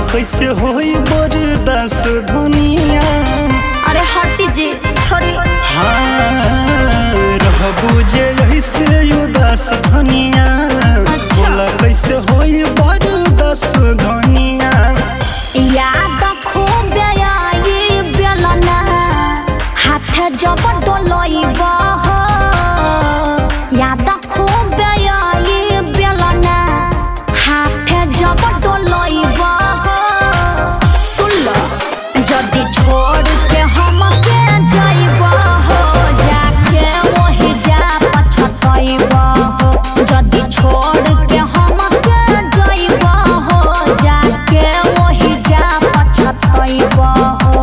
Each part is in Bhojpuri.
कैसे होई बरदास धनिया अरे हटी जी छोड़ी हाँ रहबू जे ऐसे उदास धनिया अच्छा। बोला कैसे होई बरदास धनिया याद खूब आई बेलना हाथ जब डोलैब याद खूब आई बेलना हाथ जब डोलैब सुन लो जदि छोड़ के हम के जाइब हो जाके वही जा पछतैब हो जदि छोड़ के हम के जाइब हो जाके वही जा पछतैब हो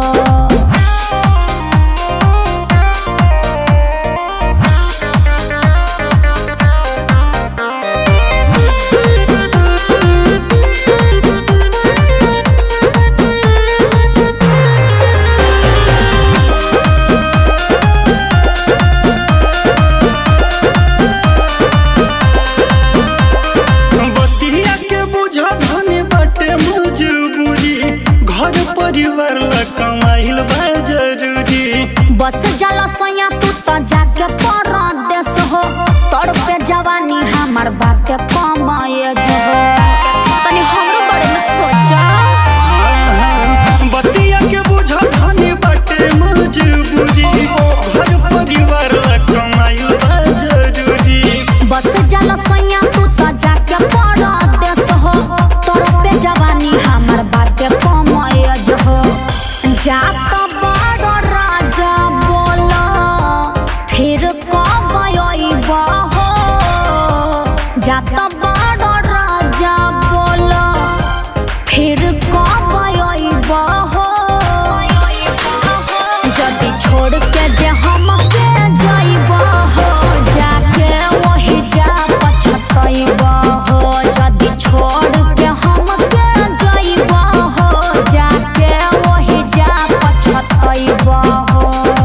बतिया के बुझा धनी बाटे मजबूरी घर परिवार ला कमाइल बा जरूरी बस जल सोया तू तो जाके परदेस हो तोर पे जवानी हमार बाटे कमाए जो हो तनी हमरो बारे में सोचा बतिया के बुझा धनी बाटे मजबूरी घर परिवार ला कमाइल बा जरूरी बस जल सोया तू तो जाके परदेस हो तोर पे जवानी हमार बाटे कमाए जो हो जा तो बड़ राजा बोला फिर कब अइब हो जा तो बड़ राजा बोला फिर कब अइब हो जदि छोड़ के जे हम के जाइब हो जाके वही जा पछतैब हो जदि छोड़ के हम के जाइब हो जाके वही जा पछतैब हो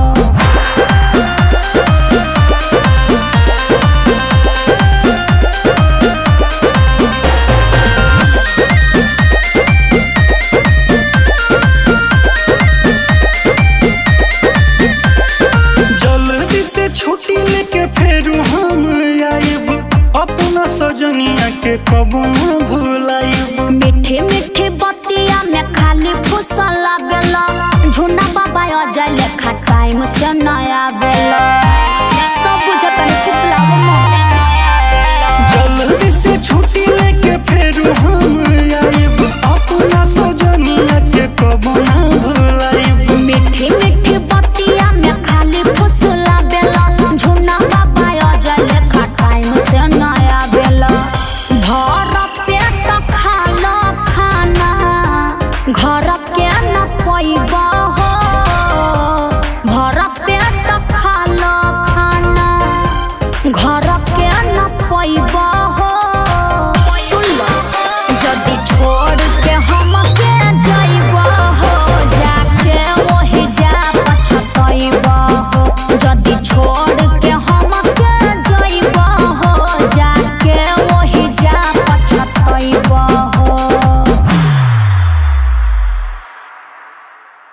जल्दी से छुट्टी लेके फेरू हम आइब अपना सजनिया के कबो न भुलाइब मीठे मीठे बतिया में खाली फुसला बेला झुना बाबा अजय लेखा टाइम से नया बेला सब बुझतन फुसलाव जल्दी से छुट्टी लेके फेरू हम आइब अपना सजनिया के कबो न भुलाइब मीठे मीठे बतिया में खाली फुसला बेला झुना बाबा अजय लेखा टाइम से नया बेला भर पेट खाला खाना घर के न पैब